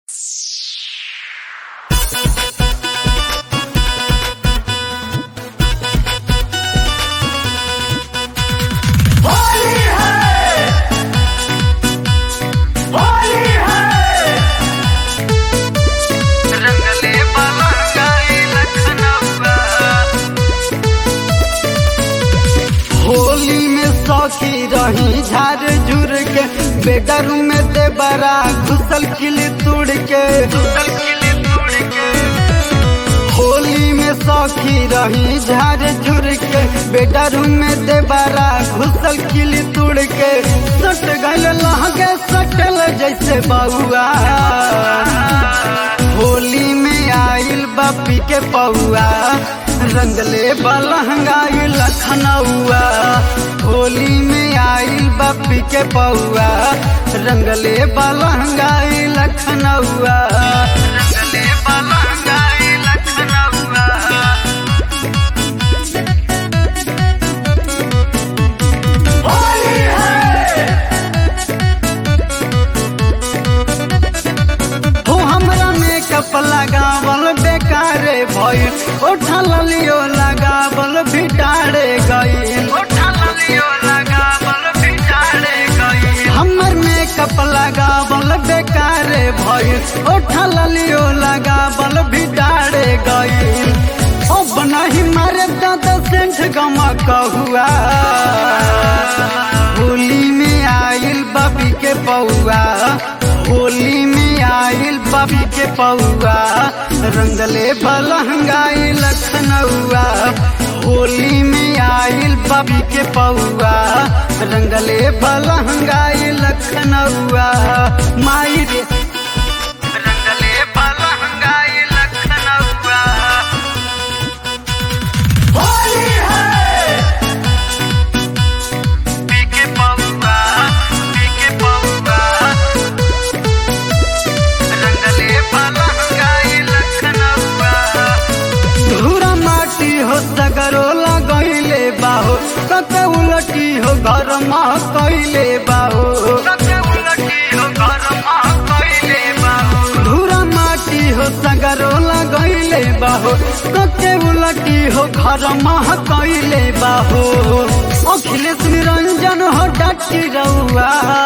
सौखी रही झार झुर के बेडरूम में दे बरा घुसल किली तुड़ के होली में सौखी रही झार झुर के बेडरूम में दे बरा घुसल किली तुड़ के सट गल लहगे सटल जैसे बउआ होली में आइल बापी के पौआ रंगले बलहंगाई लखनऊआ होली में आइल बापी के पौआ रंगले बलहंगाई लखनऊआ रंगले बलहंगाई लखनऊआ हो हमरा मेकअप लगावल बेकारे भइल ओठा ललियो लगावल भिटारे गइल हमर मेकअप लगावल बेकारे भइल ओठा ललियो लगावल भिटारे गइल अब नहीं मारे दादा सेंठ गमा कहुआ होली में आइल बबी के पौआ होली में आइल बबी के पौआ रंगले बलहंगाई लखनऊआ होली में आइल बबी के पौआ रंगले बलहंगाई लखनऊआ माई रे रंगले बलहंगाई लखनऊआ होली है पीके पौआ पीके पौआ रंगले बलहंगाई लखनऊआ धूरा माटी हो सगरो लगैले बाहो कते उलटी हो घर मा कैले बाहो कते उलटी हो घर मा कैले बाहो धूरा माटी हो सगरो लगैले बाहो कते उलटी हो घर मा कैले बाहो अखिलेश निरंजन हो डटी रउआ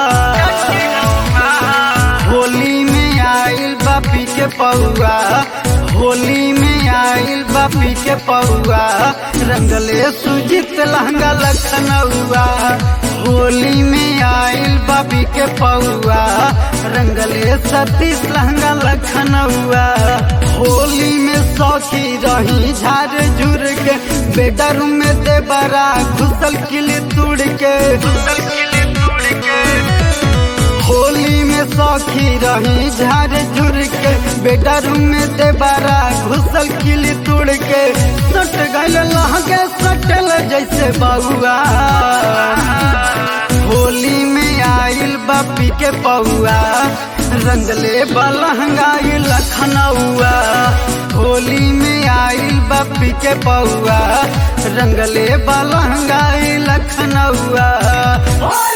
होली में आइल बापी के पौआ होली में आइल बापी के पौआ रंगले सुजित लहंगा लखनऊआ होली में आइल बापी के पौआ रंगले सतीश लहंगा लखनऊआ होली में सौखी रही झार झुर के बेडरूम में दे बरा घुसल किली तुड़ के घुसल किली तुड़ के होली में सौखी रही झार झुर के बेडरूम में दे बारा घुसल किली तुड़ के सट गल लहगे सटल जैसे बउआ होली में आइल बापी के पौआ रंगले बलहंगाई लखनऊआ होली में आइल बापी के पौआ रंगले बलहंगाई लखनऊआ